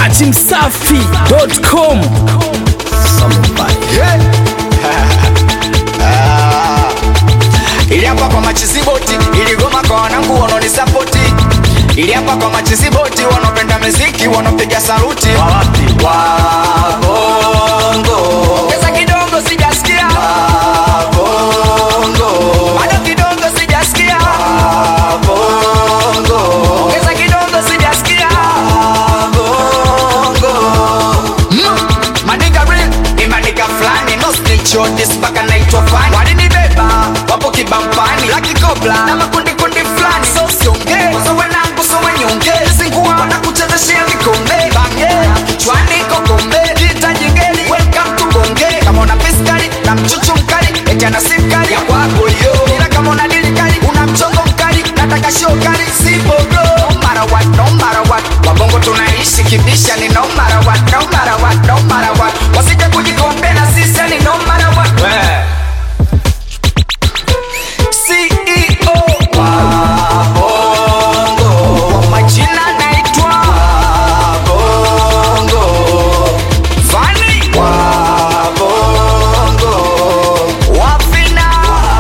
dachimsafi.com ili hapa kwa machiziboti iligoma kwa wanangu wanaonisapoti ili hapa kwa machiziboti wanaopenda muziki wanaopiga saluti wabongo ongeza kidogo sijasikia wabongo bado kidogo sijasikia wabongo ongeza kidogo sijasikia wabongo Maniga real, ni maniga flani No snitch on this mpaka naitwa fani Walinibeba, wapo kibampani Lucky Cobra, na makundi kundi flani So sionge, so wanangu so wanyonge Zingua, wanakuchezeshea vikombe Bange, kichwani kokombe Kita jingeli, welcome to bonge Kama una piskali, na mchuchu mkali Eti ana sim kali, ya kwako yo Ila kama una dili kali, una mchongo mkali Nataka show kali, si bogo No matter what, no matter what Wabongo tunaishi kibisha ni no matter what, no matter what, no matter what Wasije kujikombe na sisi ni no matter what CEO wa Bongo Kwa majina naitwa Bongo Vani wa Bongo Wafina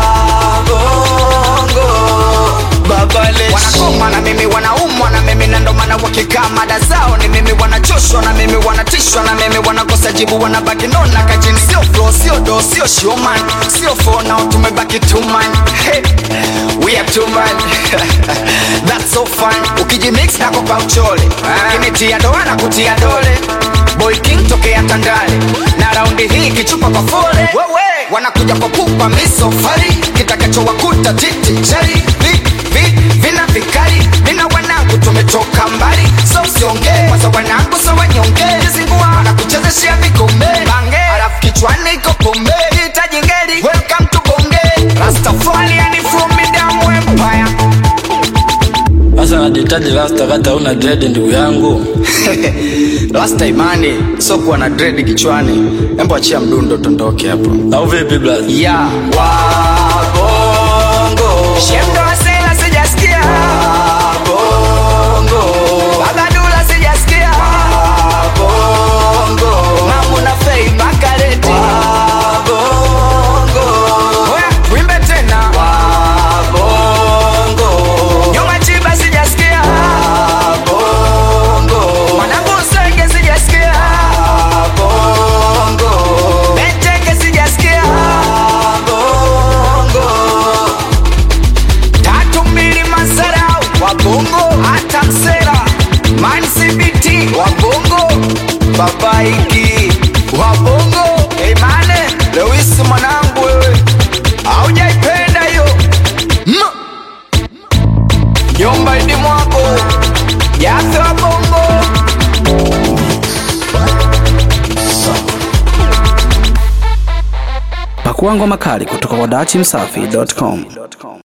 Bongo Babaleshi Wanakoma na mimi wanaumwa na mimi na ndo maana wakikaa mada zao ni mimi wanachoshwa na mimi wanatishwa na mimi wanakosa jibu wanabaki nona kajini sio flow sio do sio showman sio for now tumebaki two man hey, we are two man that's so fun ukijimix nako kwa uchole kinitia doa na kutia dole boy king tokea tandale na raundi hii kichupa kwa fole wanakuja kwa pupa misofari kitakachowakuta titi chari vi, vi, vina vikali vina wanangu tumetoka mbali so usiongee kwanza wanangu so wanyonge zingua wanakuchezeshea vikombe bange alafu kichwani iko pombe hitaji ngeli welcome to bonge rastafari yani from midamu empire sasa najitaji rasta kata una dread ndugu yangu last time ani so kuwa na dread kichwani embo achia mdundo tondoke hapo au vipi blaza ya wabongo shemdo asela sijasikia wabongo bagadula sijasikia wabongo mamu na fei makareti wabongo oya wimbe tena wabongo nyuma chiba sijasikia wabongo mwanangu usenge sijasikia wabongo beteke sijasikia wabongo tatu mbili masarau wabongo hata msera mancbt wabongo babaiki wabongo emane lewisi mwanangu wewe aujaipenda hiyo Mm. nyumba idi mwako yafe wabongo pakua ngoma kali kutoka kwa dachimsafi.com